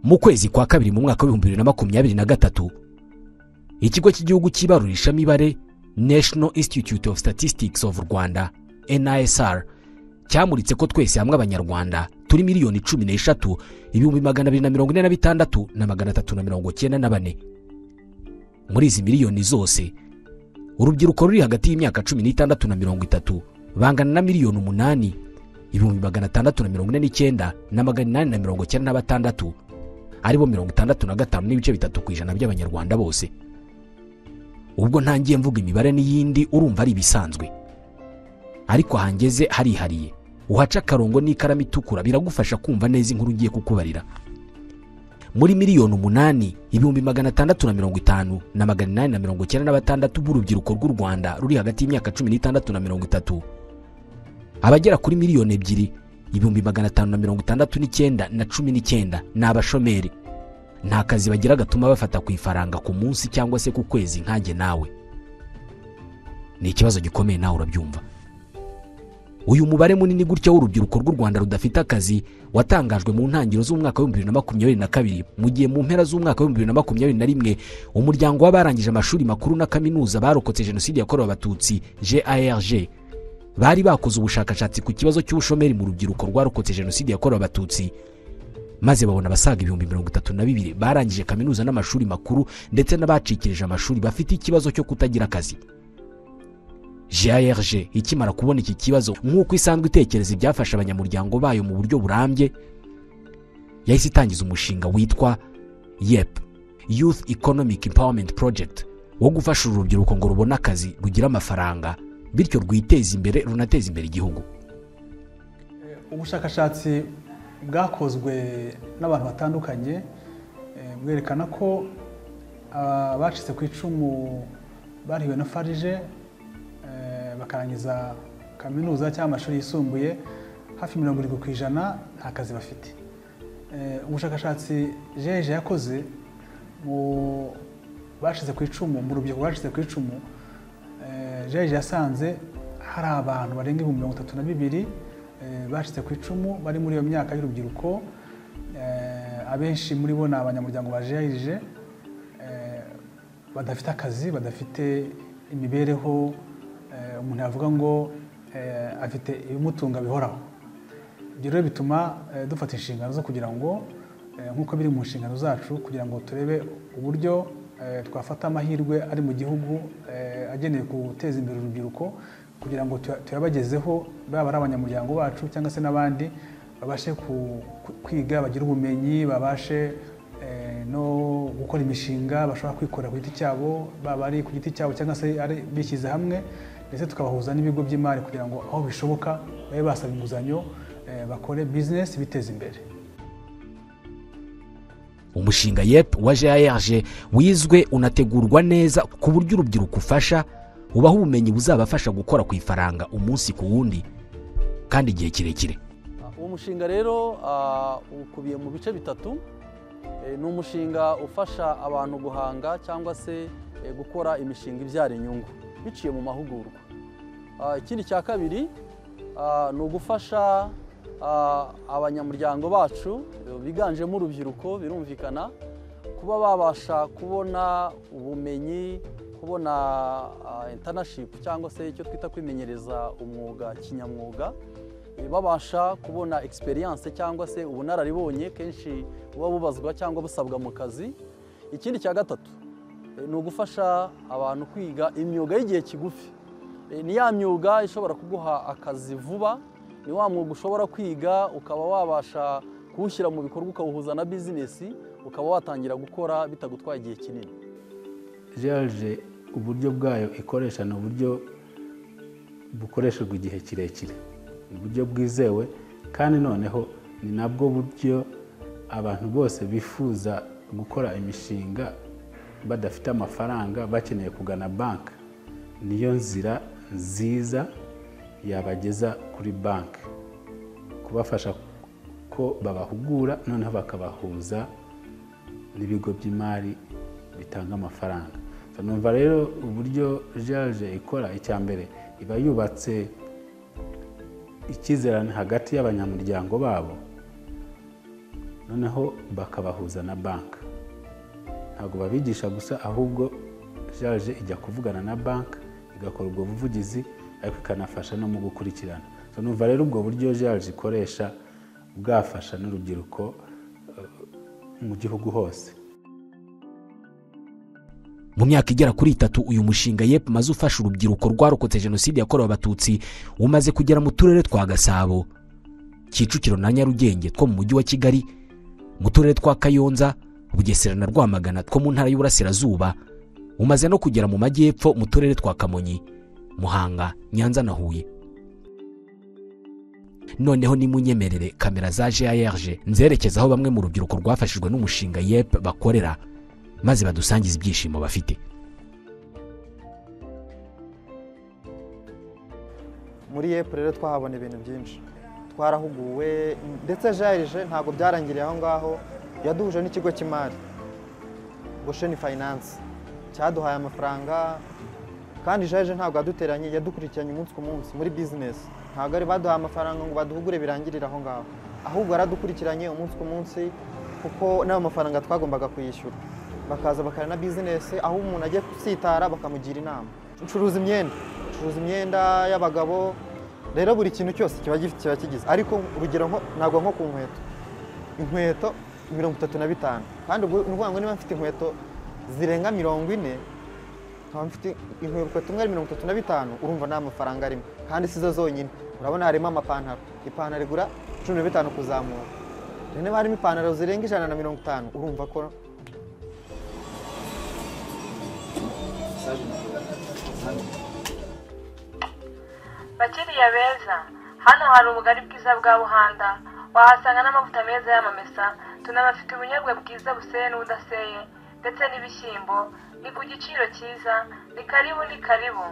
mu kwezi kwa kabiri mu mwaka w'ibihumbi bibiri na makumyabiri na gatatu ikigo cy'igihugu cy'ibarurisha mibare national institute of statistics of rwanda nisr cyamuritse ko twese hamwe abanyarwanda turi miliyoni cumi n'eshatu ibihumbi magana abiri na mirongo ine na bitandatu na magana atatu na mirongo icyenda na bane muri izi miliyoni zose urubyiruko ruri hagati y'imyaka cumi n'itandatu na mirongo itatu bangana na miliyoni umunani ibihumbi magana atandatu na mirongo ine n'icyenda na magana inani na mirongo icyenda na batandatu aribo mirongo itandatu na gatanu n'ibice bitatu ku ijana by'abanyarwanda bose ubwo ntangiye mvuga imibare n'iyindi urumva ari ibisanzwe ariko ahangeze harihariye uhaca akarongo n'ikaramu itukura biragufasha kumva neza inkuru ugiye kukubarira muri miliyoni umunani ibihumbi magana atandatu na mirongo itanu na magana inani na mirongo icyenda na batandatu b'urubyiruko rw'u rwanda ruri hagati y'imyaka cumi n'itandatu na mirongo itatu abagera kuri miliyoni ebyiri ibihumbi magana atanu na mirongo itandatu n'icyenda na cumi n'icyenda ni abashomeri nta kazi bagira gatuma bafata ku ifaranga ku munsi cyangwa se ku kwezi nkanjye nawe ni ikibazo gikomeye nawe urabyumva uyu mubare munini gutya w'urubyiruko rw'u rwanda rudafite akazi watangajwe mu ntangiriro z'umwaka w'ibihumbi bibiri na makumyabiri na kabiri mu gihe mu mpera z'umwaka w'ibihumbi bibiri na makumyabiri na rimwe umuryango w'abarangije amashuri makuru na kaminuza barokotse jenoside yakorewe abatutsi garg bari bakoze ubushakashatsi ku kibazo cy'ubushomeri mu rubyiruko rwarokotse jenoside yakorewe abatutsi maze babona abasaga ibihumbi mirongo itatu na bibiri barangije kaminuza n'amashuri makuru ndetse n'abacikirije amashuri bafite ikibazo cyo kutagira akazi grg ikimara kubona iki kibazo nk'uko isanzwe itekereza ibyafasha abanyamuryango bayo mu buryo burambye yahise itangiza umushinga witwa yep youth economic empowerment project wo gufasha uru rubyiruko ngo rubone akazi rugira amafaranga bityo rwiteze imbere runateze imbere igihugu ubushakashatsi bwakozwe n'abantu batandukanye bwerekana ko abacitse ku icumu bariwe na farije bakarangiza kaminuza cyangwa amashuri yisumbuye hafi mirongo irindwi ku ijana nta kazi bafite ubushakashatsi jeje yakoze mu bashyize ku icumu mu rubyiruko rwashyize ku icumu jeje yasanze hari abantu barenga ibihumbi mirongo itatu na bibiri bashyize ku icumu bari muri iyo myaka y'urubyiruko abenshi muri bo ni abanyamuryango ba jeje badafite akazi badafite imibereho umuntu yavuga ngo afite ibimutunga bihoraho ibyo rero bituma dufata inshingano zo kugira ngo nk'uko biri mu nshingano zacu kugira ngo turebe uburyo twafata amahirwe ari mu gihugu agenewe guteza imbere urubyiruko kugira ngo tuyabagezeho baba ari abanyamuryango bacu cyangwa se n'abandi babashe kwiga bagire ubumenyi babashe no gukora imishinga bashobora kwikorera ku giti cyabo baba ari ku giti cyabo cyangwa se bishyize hamwe ndetse tukabahuza n'ibigo by'imari kugira ngo aho bishoboka babe basaba inguzanyo bakore bizinesi biteza imbere umushinga yep wa grg wizwe unategurwa neza ku buryo urubyiruko ufasha ubaha ubumenyi buzabafasha gukora ku ifaranga umunsi ku wundi kandi igihe kirekire uwo mushinga rero ukubiye mu bice bitatu ni umushinga ufasha abantu guhanga cyangwa se gukora imishinga ibyara inyungu biciye mu mahugurwa ikindi cya kabiri ni ugufasha abanyamuryango bacu biganjemo urubyiruko birumvikana kuba babasha kubona ubumenyi kubona intanashipu cyangwa se icyo twita kwimenyereza umwuga kinyamwuga babasha kubona egisperiyanse cyangwa se ubunararibonye kenshi buba bubazwa cyangwa busabwa mu kazi ikindi cya gatatu ni ugufasha abantu kwiga imyuga y'igihe kigufi ni ya myuga ishobora kuguha akazi vuba ni wa mwuga ushobora kwiga ukaba wabasha kuwushyira mu bikorwa ukawuhuza na bizinesi ukaba watangira gukora bitagutwaye igihe kinini jaje uburyo bwayo ikoresha ni uburyo bukoreshejwe igihe kirekire ni uburyo bwizewe kandi noneho ni nabwo buryo abantu bose bifuza gukora imishinga badafite amafaranga bakeneye kugana banki niyo nzira nziza yabageza kuri banki kubafasha ko babahugura noneho bakabahuza n'ibigo by'imari bitanga amafaranga numva rero uburyo jaje ikora icya mbere iba yubatse ikizerane hagati y'abanyamuryango babo noneho bakabahuza na banki ntabwo babigisha gusa ahubwo jaje ijya kuvugana na banki igakora ubwo buvugizi ariko ikanafasha no mu gukurikirana So, numva rero ubwo buryo jaje ikoresha bwafasha n'urubyiruko eh, mu gihugu hose mu myaka igera kuri itatu uyu mushinga yep maze ufasha urubyiruko rwarokotse jenoside yakorewe abatutsi umaze kugera mu turere twa gasabo kicukiro na nyarugenge two mu mujyi wa kigali mu turere twa kayonza bugesera na rwamagana two mu ntara y'uburasirazuba umaze no kugera mu majyepfo mu turere twa kamonyi muhanga nyanza na huye noneho nimunyemerere kamera za grg nzerekeza aho bamwe mu rubyiruko rwafashijwe n'umushinga yep bakorera maze badusangize ibyishimo bafite muri yepu rero twahabona ibintu byinshi twarahuguwe ndetse jarije ntabwo byarangiriye aho ngaho yaduhuje n'ikigo cy'imari gosheni fayinanse cyaduhaye amafaranga kandi jarije ntabwo yaduteranye yadukurikiranye umunsi ku munsi muri bizinesi ntabwo ari baduhaye amafaranga ngo baduhugure birangirire aho ngaho ahubwo yaradukurikiranye umunsi ku munsi kuko n'ayo mafaranga twagombaga kuyishyura bakaza bakarana bizinesi aho umuntu agiye gusitara bakamugira inama ncuruza imyenda ncuruza imyenda y'abagabo rero buri kintu cyose kiba gifite kiba kigize ariko urugero nko- ntabwo nko ku nkweto inkweto mirongo itatu na bitanu kandi ubwo ni ukuvuga ngo niba mfite inkweto zirenga mirongo ine nkaba mfite inkweto imwe ari mirongo itatu na bitanu urumva nta mafaranga arimo kandi si zo zonyine urabona harimo amapantaro ipantaro igura cumi na bitanu kuzamura rero niba harimo ipantaro zirenga ijana na mirongo itanu urumva ko bakiriya beza hano hari ubugari bwiza bwa buhanda wahasanga n'amavuta meza y'amamesa tunabafite ubunyobwa bwiza buseye n'ubudaseye ndetse n'ibishyimbo ni ku giciro cyiza ni karibu ni karibu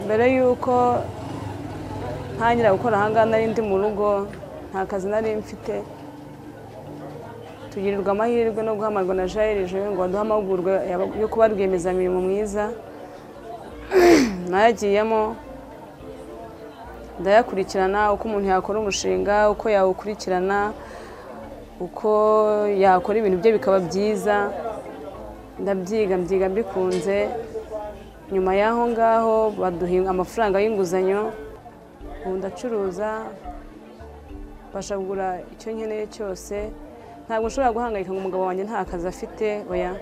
mbere y'uko ntangira gukora ahangaha nari ndi mu rugo nta kazi nari mfite tugirirwa amahirwe no guhamagarwa na jairije ngo baduhe amahugurwa yaba- yo kuba rwiyemezamirimo mwiza nayagiyemo ndayakurikirana uko umuntu yakora umushinga uko yawukurikirana uko yakora ibintu bye bikaba byiza ndabyiga mbyiga mbikunze nyuma y'aho ngaho baduha amafaranga y'inguzanyo ubu ndacuruza mbasha kugura icyo nkeneye cyose ntabwo nshobora guhangayika ngo umugabo wanjye nta kazi afite oya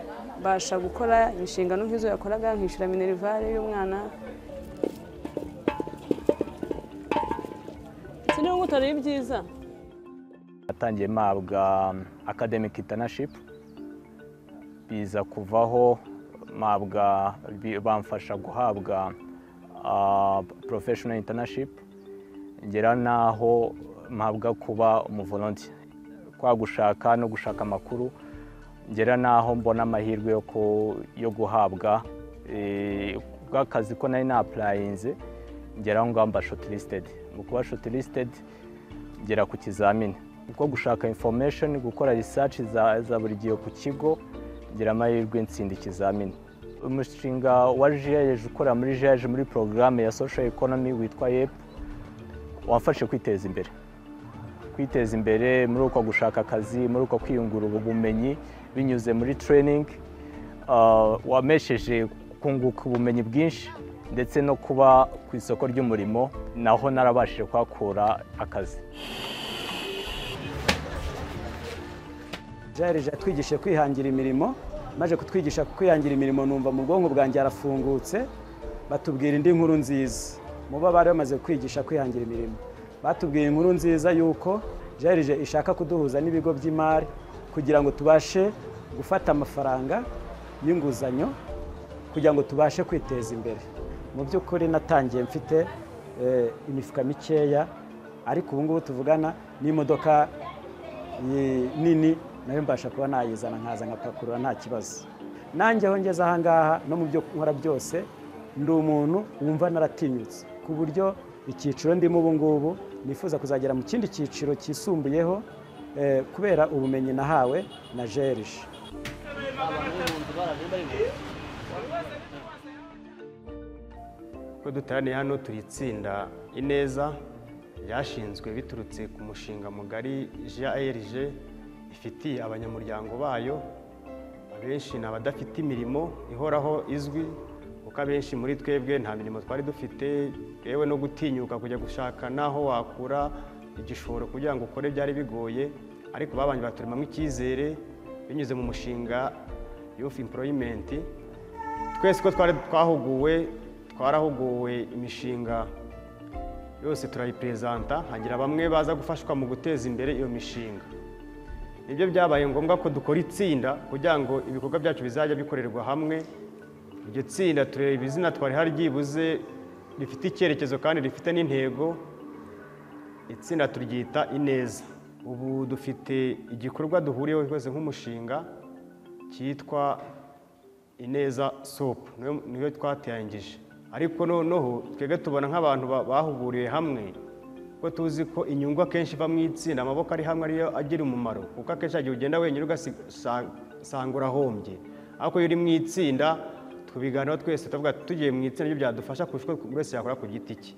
mbasha gukora inshingano nk'izo yakoraga nkishyura minerivare y'umwana sinubwo utari byiza natangiye mpabwa academic internship biza kuvaho mpabwa bi- bamfasha guhabwa ah, professional internship ngera n'aho mpabwa kuba umuvolontiya kwa gushaka no gushaka amakuru ngera n'aho mbona amahirwe yo ku- yo guhabwa eh, bw'akazi ko nari napurayinze ngeraho ngaho mba shortlisted mu kuba shortlisted ngera ku kizamini ubwo gushaka information gukora research za, za buri gihe ku kigo ngira amahirwe nsinda ikizamini umushinga wa GIEJ ukorera muri GIEJ muri programme ya social economy witwa YEP wamfashe kwiteza imbere kwiteza imbere muri uko gushaka akazi muri uko kwiyungura ubumenyi binyuze muri training ah, wamesheje kunguka ubumenyi bwinshi ndetse no kuba ku isoko ry'umurimo naho narabashije kuhakura akazi jarije yatwigishije kwihangira imirimo maze kutwigisha kwihangira imirimo numva mu bwonko bwanjye harafungutse batubwira indi nkuru nziza mu bo bari bamaze kwigisha kwihangira imirimo batubwiye inkuru nziza y'uko jarije ishaka kuduhuza n'ibigo by'imari kugira ngo tubashe gufata amafaranga y'inguzanyo kugira ngo tubashe kwiteza imbere mu by'ukuri natangiye mfite eh, imifuka mikeya ariko ubu ngubu tuvugana n'imodoka iyi nini nayo mbasha kuba nayizana nkaza nkapakurura nta kibazo nanjye aho ngeze aha ngaha no mu byo nkora byose ndi umuntu wumva naratinyutse ku buryo icyiciro ndimo ubu ngubu nifuza kuzagera mu kindi cyiciro cyisumbuyeho eh, kubera ubumenyi nahawe na jerije Uko duteraniye hano turi itsinda ineza ryashinzwe biturutse ku mushinga mugari GIRG ifitiye abanyamuryango bayo abenshi ni abadafite imirimo ihoraho izwi kuko abenshi muri twebwe nta mirimo twari dufite yewe no gutinyuka kujya gushaka n'aho wakura igishoro kugira ngo ukore byari bigoye ariko babanje baturemamo icyizere binyuze mu mushinga yufu emporoyimenti twese ko twari twahuguwe twarahuguwe imishinga yose turayiperezanta hagira bamwe baza gufashwa mu guteza imbere iyo mishinga nibyo byabaye ngombwa ko dukora itsinda kugira ngo ibikorwa byacu bizajya bikorerwa hamwe iryo tsinda tureba izina twari hari ryibuze rifite icyerekezo kandi rifite n'intego itsinda turyita ineza ubu dufite igikorwa duhuriyeho rwose nk'umushinga cyitwa ineza sopu niyo twatangije ariko noneho twebwe tubona nk'abantu bahuguriye hamwe kuko tuzi ko inyungu akenshi iva mu itsinda amaboko ari hamwe ariyo agira umumaro kuko akenshi igihe ugenda wenyine ugasanga urahombye ariko iyo uri mu itsinda tubiganiraho twese tuvuga tugiye mu itsinda ibyo byadufasha kurusha uko buri wese yakora ku giti cye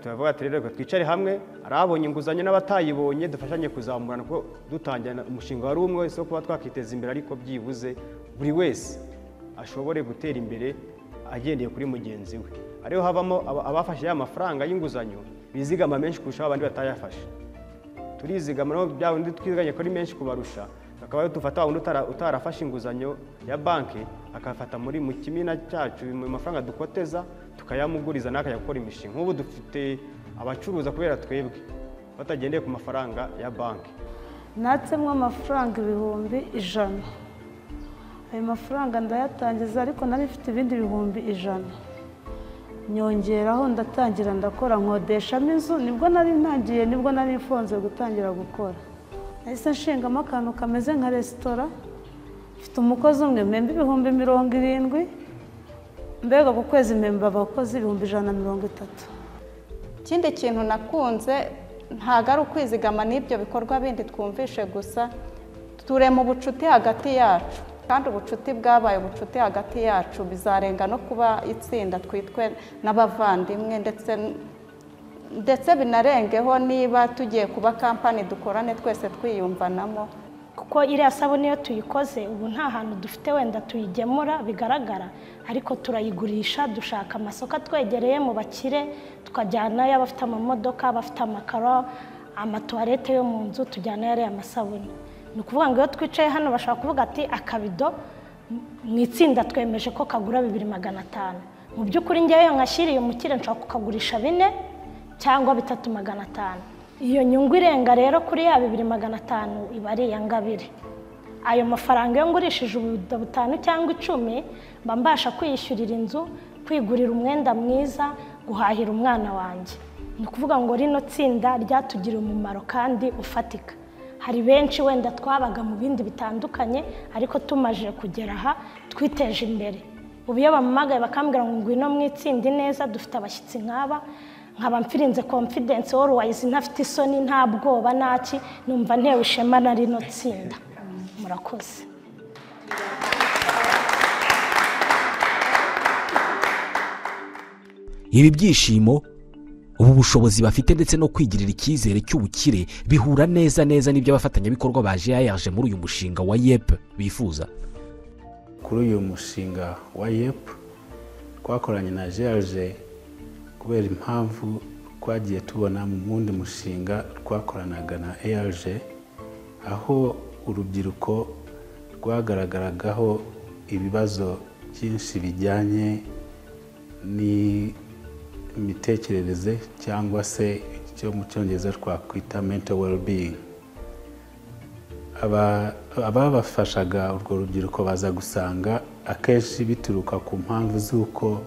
turavuga ati rero twicare hamwe hari abonye inguzanyo n'abatayibonye dufashanye kuzamurana kuko dutangira umushinga wari umwe wese wo kuba twakiteza imbere ariko byibuze buri wese ashobore gutera imbere agendeye kuri mugenzi we ariho havamo abafashe ya mafaranga y'inguzanyo bizigama menshi kurusha abandi batayafashe turizigama naho bya undi twiziganye ko ari menshi kubarusha akaba dufata undi utarafashe inguzanyo ya banki akafata muri mu kimina cyacu mu mafaranga dukoteza tukayamuguriza nawe akajya gukora imishinga nk'ubu dufite abacuruza kubera twebwe batagendeye ku mafaranga ya banki natsemwe amafaranga ibihumbi ijana ayo mafaranga ndayatangiza ariko nari ifite ibindi bihumbi ijana nyongeraho ndatangira ndakora nkodeshamo inzu nibwo nari ntangiye nibwo nari ifunze gutangira gukora nahise nshingamo akantu kameze nka resitora mfite umukozi umwe mpemba ibihumbi mirongo irindwi mbega ku kwezi mpemba abakozi ibihumbi ijana na mirongo itatu ikindi kintu nakunze ntabwo ari ukwizigama n'ibyo bikorwa bindi twumvishe gusa turema ubucuti hagati yacu kandi ubucuti bwabaye ubucuti hagati yacu bizarenga no kuba itsinda twitwe n'abavandimwe ndetse ndetse binarengeho niba tugiye kuba kampani dukorane twese twiyumvanamo kuko iriya sabune iyo tuyikoze ubu nta hantu dufite wenda tuyigemura bigaragara ariko turayigurisha dushaka amasoko atwegereye mu bakire tukajyanayo abafite amamodoka abafite amakaro amatuwarete yo mu nzu tujyanayo ariya masabune ni ukuvuga ngo iyo twicaye hano bashobora kuvuga ati akabido mu itsinda twemeje ko kagura bibiri magana atanu mu by'ukuri ngewe nkashyiriye umukire nshobora kukagurisha bine cyangwa bitatu magana atanu iyo nyungu irenga rero kuri ya bibiri magana atanu iba ari iya ngabire ayo mafaranga iyo ngurishije ubudo butanu cyangwa icumi mba mbasha kwiyishyurira inzu kwigurira umwenda mwiza guhahira umwana wanjye ni ukuvuga ngo rino tsinda ryatugiriye umumaro kandi ufatika hari benshi wenda twabaga mu bindi bitandukanye ariko tumaje kugera aha twiteje imbere ubu iyo bamuhamagaye bakambwira ngo ngwino mu itsinda neza dufite abashyitsi nk'aba nkaba mfirinze confidence wayizi ntafite isoni nta bwoba naki numva ntewe ishema na rino tsinda murakoze ibi byishimo ubu bushobozi bafite ndetse no kwigirira icyizere cy'ubukire bihura neza neza n'ibyo abafatanyabikorwa ba yaje muri uyu mushinga wa yep bifuza kuri uyu mushinga wa yep twakoranye na jaje kubera impamvu twagiye tubona mu wundi mushinga twakoranaga na erg aho urubyiruko rwagaragaragaho ibibazo byinshi bijyanye ni imitekerereze cyangwa se icyo mu cyongereza twakwita mento well-being ababafashaga urwo rubyiruko baza gusanga akenshi bituruka ku mpamvu z'uko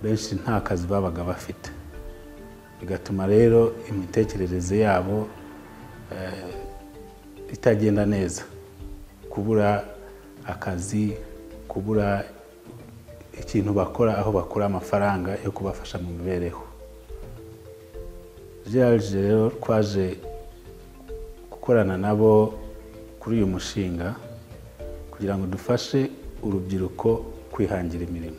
benshi nta kazi babaga bafite bigatuma rero imitekerereze yabo itagenda neza kubura akazi kubura ikintu bakora aho bakura amafaranga yo kubafasha mu mibereho gerage rero twaje gukorana nabo kuri uyu mushinga kugira ngo dufashe urubyiruko kwihangira imirimo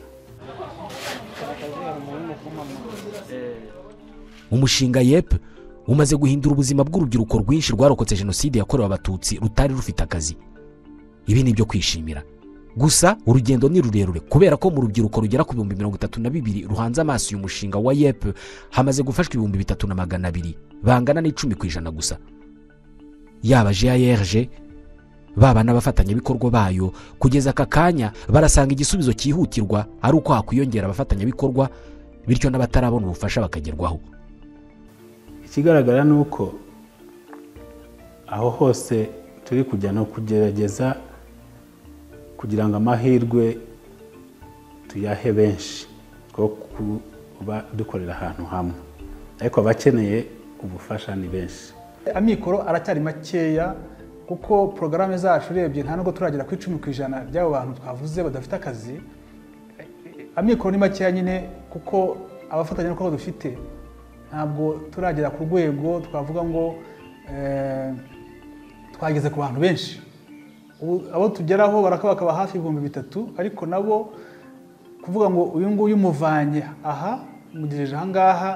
umushinga yep umaze guhindura ubuzima bw'urubyiruko rwinshi rwarokotse jenoside yakorewe abatutsi rutari rufite akazi ibi ni ibyo kwishimira gusa urugendo ni rurerure kubera ko mu rubyiruko rugera ku bihumbi mirongo itatu na bibiri ruhanze amaso uyu mushinga wa yep hamaze gufashwa ibihumbi bitatu na magana abiri bangana n'icumi ku ijana gusa yaba grg baba n'abafatanyabikorwa bayo kugeza aka kanya barasanga igisubizo cyihutirwa ari uko hakwiyongera abafatanyabikorwa bityo n'abatarabona ubufasha bakagerwaho ikigaragara ni uko aho hose turi kujya ni ukugerageza kugira ngo amahirwe tuyahe benshi two kuba dukorera ahantu hamwe ariko abakeneye ubufasha ni benshi amikoro aracyari makeya kuko porogaramu zacu urebye nta nubwo turagera ku icumi ku ijana by'abo bantu twavuze badafite akazi amikoro ni makeya nyine kuko abafatanyabikorwa dufite ntabwo turagera ku rwego twavuga ngo twageze ku bantu benshi abo tugeraho barakaba hafi ibihumbi bitatu ariko nabo kuvuga ngo uyu nguyu umuvanye aha umugejeje aha ngaha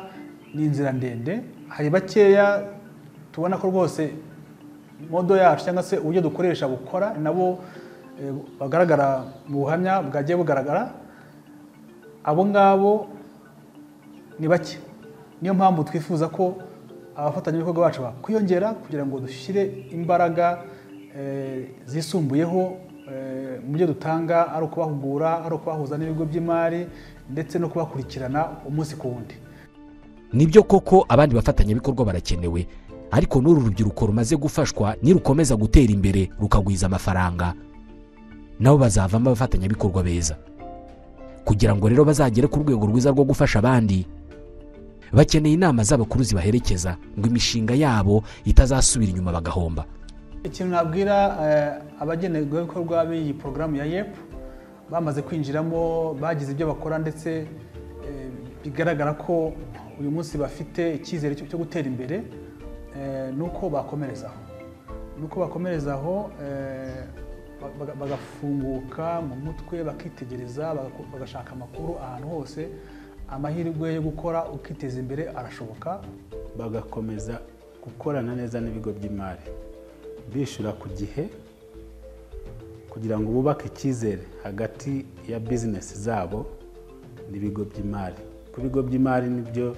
ni inzira ndende hari bakeya tubona ko rwose modo yacu cyangwa se uburyo dukoresha bukora nabo bagaragara mu buhamya bwagiye bugaragara abo ngabo ni bake niyo mpamvu twifuza ko abafatanyabikorwa bacu bakwiyongera kugira ngo dushyire imbaraga zisumbuyeho mu byo dutanga ari ukubahugura ari ukubahuza n'ibigo by'imari ndetse no kubakurikirana umunsi ku wundi nibyo koko abandi bafatanyabikorwa barakenewe ariko n'uru rubyiruko rumaze gufashwa nirukomeza gutera imbere rukagwiza amafaranga nabo bazavamo abafatanyabikorwa beza kugira ngo rero bazagere ku rwego rwiza rwo gufasha abandi bakeneye inama z'abakuru zibaherekeza ngo imishinga yabo itazasubira inyuma bagahomba ikintu nabwira abagenerwabikorwa b'iyi porogaramu ya yep bamaze kwinjiramo bagize ibyo bakora ndetse bigaragara ko uyu munsi bafite icyizere cyo gutera imbere ni uko bakomerezaho ni uko bakomerezaho bagafunguka mu mutwe bakitegereza bagashaka amakuru ahantu hose amahirwe yo gukora ukiteza imbere arashoboka bagakomeza gukorana neza n'ibigo by'imari bishyura ku gihe kugira ngo bubake icyizere hagati ya bizinesi zabo n'ibigo by'imari ku bigo by'imari nibyo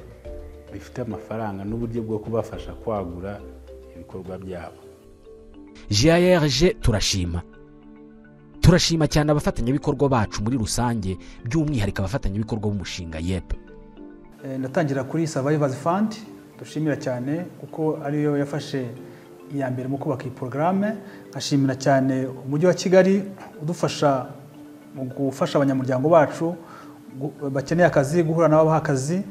bifite amafaranga n'uburyo bwo kubafasha kwagura ibikorwa byabo grg turashima turashima cyane abafatanyabikorwa bacu muri rusange by'umwihariko abafatanyabikorwa b'umushinga yep ndatangira kuri survivors fund dushimira cyane kuko ariyo yafashe iya mbere mu kubaka iyi porogaramu nkashimira cyane umujyi wa kigali udufasha mu gufasha abanyamuryango bacu bakeneye akazi guhura nabo baha akazi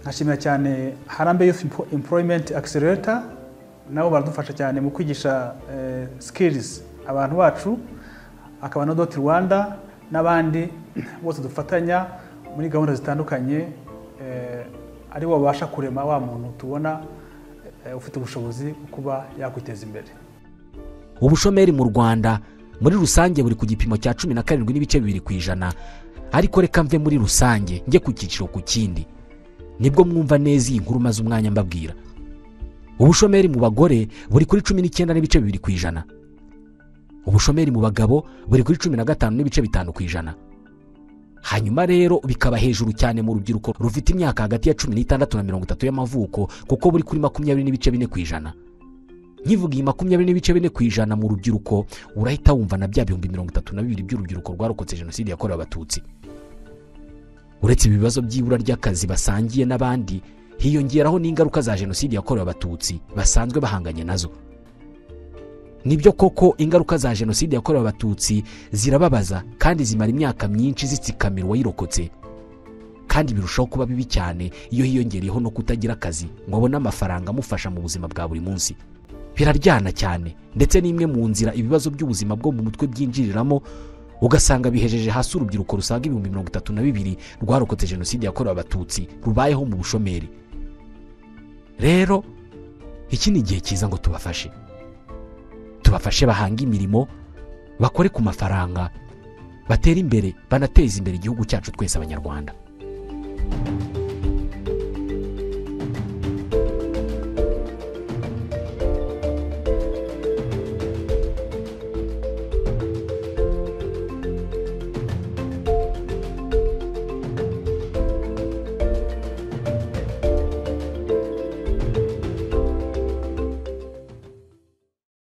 nkashimira cyane harambe youth employment accelerator nabo baradufasha cyane mu kwigisha skills abantu bacu hakaba na doti rwanda n'abandi bose dufatanya muri gahunda zitandukanye ari bo babasha kurema wa muntu tubona ufite ubushobozi bwo kuba yakwiteza imbere ubushomeri mu rwanda muri rusange buri ku gipimo cya cumi na karindwi n'ibice bibiri ku ijana ariko reka mve muri rusange njye ku cyiciro ku kindi nibwo mwumva neza iyi nkuru maze umwanya mbabwira ubushomeri mu bagore buri kuri cumi n'icyenda n'ibice bibiri ku ijana ubushomeri mu bagabo buri kuri cumi na gatanu n'ibice bitanu ku ijana hanyuma rero bikaba hejuru cyane mu rubyiruko rufite imyaka hagati ya cumi n'itandatu na mirongo itatu y'amavuko kuko buri kuri makumyabiri n'ibice bine ku ijana nkivuga iyi makumyabiri n'ibice bine ku ijana mu rubyiruko urahita wumva na bya bihumbi mirongo itatu na bibiri by'urubyiruko rwarokotse jenoside yakorewe abatutsi uretse ibi bibazo by'ibura ry'akazi basangiye n'abandi hiyongeraho n'ingaruka za jenoside yakorewe abatutsi basanzwe bahanganye nazo nibyo koko ingaruka za jenoside yakorewe abatutsi zirababaza kandi zimara imyaka myinshi zitsikamira uwayirokotse kandi birushaho kuba bibi cyane iyo hiyongereyeho no kutagira akazi ngo abone amafaranga amufasha mu buzima bwa buri munsi biraryana cyane ndetse n'imwe mu nzira ibibazo by'ubuzima bwo mu mutwe byinjiriramo ugasanga bihejeje hasi urubyiruko rusaga ibihumbi mirongo itatu na bibiri rwarokotse jenoside yakorewe abatutsi rubayeho mu bushomeri rero iki ni igihe cyiza ngo tubafashe tubafashe bahanga imirimo bakore ku mafaranga batere imbere banateze imbere igihugu cyacu twese abanyarwanda